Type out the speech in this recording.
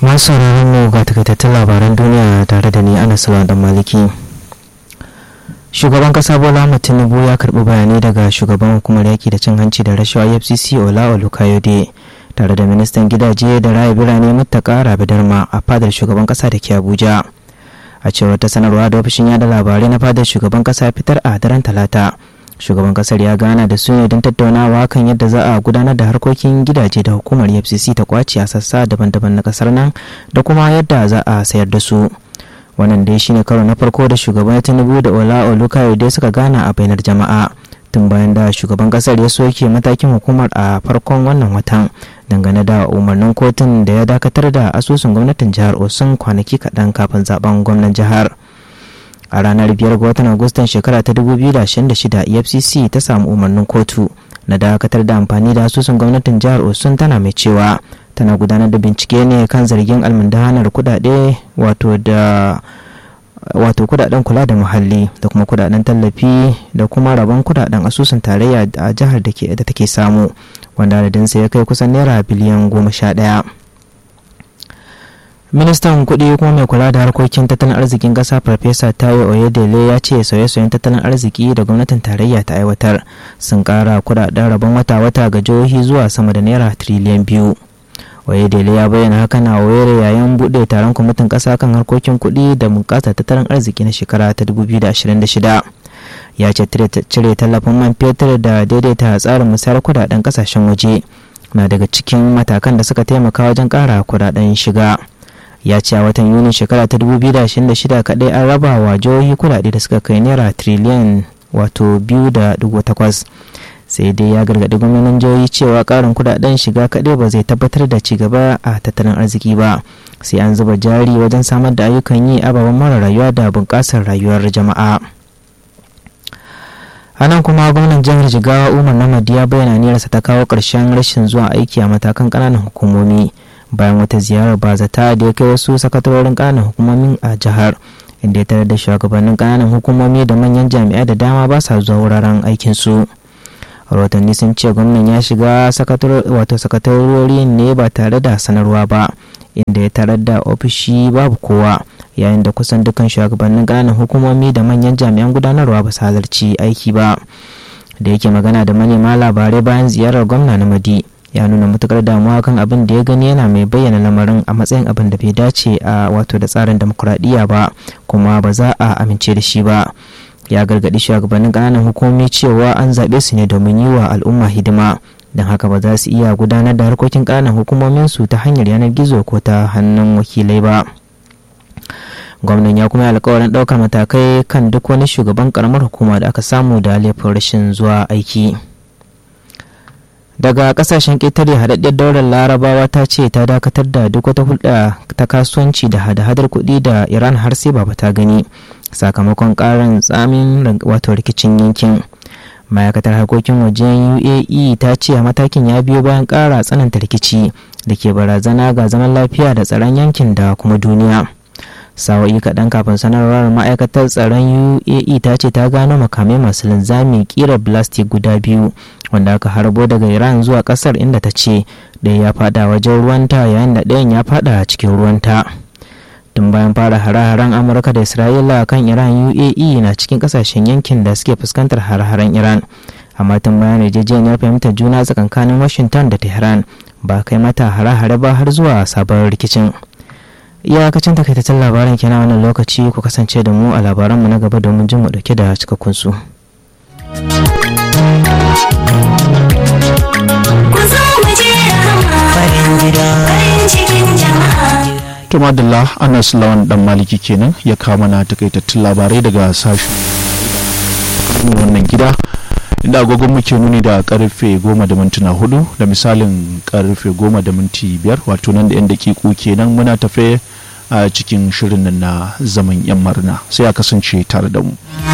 masu sauraron mu ga takaitattun labaran duniya tare da ni ana salon dan maliki shugaban kasa bola ahmed tinubu ya karbi bayanai daga shugaban hukumar yaki da cin hanci da rashawa fcc ola olukayode tare da ministan gidaje da raya birane muttaka rabi darma a fadar shugaban kasa da ke abuja a cewar ta sanarwa da ofishin yada labarai na fadar shugaban kasa fitar a daren talata shugaban kasar ya gana da su ne don tattaunawa kan yadda za a gudanar da harkokin gidaje da hukumar fcc ta kwace a sassa daban-daban na kasar nan da kuma yadda za a sayar da su wannan dai shine karo na farko da shugaban tinubu da ola olukayode suka gana a bainar jama'a tun bayan da shugaban kasar ya soke matakin hukumar a farkon wannan watan dangane da umarnin kotun da ya dakatar da asusun gwamnatin jihar osun kwanaki kaɗan kafin zaben gwamnan jihar a ranar 5 ga watan agustan shekara ta 2026 efcc ta samu umarnin kotu na dakatar da amfani da asusun gwamnatin jihar osun tana mai cewa tana gudanar da bincike ne kan zargin almundahanar kudade wato da wato kudaden kula da muhalli da kuma kudaden tallafi da kuma rabon kudaden asusun tarayya a jihar da take samu wanda adadinsa ya kai kusan naira biliyan goma sha ɗaya. ministan kuɗi kuma mai kula da harkokin tattalin arzikin ƙasa farfesa tayo oyedele ya ce sauye-sauyen tattalin arziki da gwamnatin tarayya ta aiwatar sun ƙara kudaden rabon wata-wata ga jihohi zuwa sama da naira tiriliyan biyu oyedele ya bayyana haka na wayar yayin buɗe taron kwamitin ƙasa kan harkokin kuɗi da bunƙasa tattalin arziki na shekara ta 2026 ya ce cire tallafin man fetur da daidaita tsarin musayar kudaden ƙasashen waje na daga cikin matakan da suka taimaka wajen ƙara kudaden shiga. ya ce a watan yuni shekara ta 2026 kadai an raba wa jihohi kudade da suka kai naira triliyan wato 2.8 sai dai ya gargaɗi gwamnonin jihohi cewa ƙarin kudaden shiga kadai ba zai tabbatar da cigaba a tattalin arziki ba sai an zuba jari wajen samar da ayyukan yi ababen mara rayuwa da bunƙasar rayuwar jama'a a nan kuma gwamnan jihar jigawa umar namadi ya bayyana niyyarsa ta kawo ƙarshen rashin zuwa aiki a matakan ƙananan hukumomi bayan wata ziyarar bazata da ya kai wasu sakatarorin ƙananan hukumomin a jihar inda ya tarar da shugabannin ƙananan hukumomi da manyan jami'ai da dama ba sa zuwa wuraren aikinsu rahotanni sun ce gwamnan ya shiga wato sakatarori ne ba tare da sanarwa ba inda ya tarar da ofishi babu kowa yayin da kusan dukkan shugabannin ƙananan hukumomi da manyan jami'an gudanarwa ba su halarci aiki ba da yake magana da manema labarai bayan ziyarar gwamna na madi ya nuna matukar damuwa kan abin da ya gani yana mai bayyana lamarin a matsayin abin da bai dace a wato da tsarin demokuraɗiyya ba kuma ba za a amince da shi ba ya gargaɗi shugabannin ƙananan hukumomi cewa an zaɓe su ne domin yi wa al'umma hidima don haka ba za su iya gudanar da harkokin ƙananan hukumomin su ta hanyar yanar gizo ko ta hannun wakilai ba gwamnan ya kuma yi alkawarin ɗaukar matakai kan duk wani shugaban ƙaramar hukuma da aka samu da laifin rashin zuwa aiki. daga kasashen ƙetare haɗaɗɗiyar daular larabawa ta ce ta dakatar da duk wata hulɗa ta kasuwanci da hada-hadar kuɗi da iran har sai ba ta gani sakamakon ƙarin tsamin wato rikicin yankin ma'aikatar harkokin wajen uae ta ce matakin ya biyo bayan ƙara tsananta rikici da ke barazana ga zaman lafiya da tsaron yankin da kuma duniya sawa'i kaɗan kafin sanarwar ma'aikatar tsaron uae ta ce ta gano makamai masu linzami ƙirar plastic guda biyu wanda aka harbo daga iran zuwa ƙasar inda ta ce ɗaya ya fada wajen ruwanta yayin da ɗayan ya fada cikin ruwanta tun bayan fara hare-haren amurka da isra'ila kan iran uae na cikin ƙasashen yankin da suke fuskantar hare-haren iran amma tun bayan yarjejeniyar fahimtar juna tsakankanin washington da tehran ba kai mata hare-hare ba har zuwa sabon rikicin iyakacin takaitaccen labaran kenan wannan lokaci ku kasance da mu a labaranmu na gaba domin jin mu dauke da cikakkun su. To madalla Anas Lawan dan Maliki kenan ya kawo mana takaitattun labarai daga sashen wannan gida inda agogon muke nuni da karfe goma da mintuna hudu da misalin karfe goma da minti biyar wato nan da yan dakiku kenan muna tafe a cikin shirin nan na zaman yan marna sai a kasance tare da mu.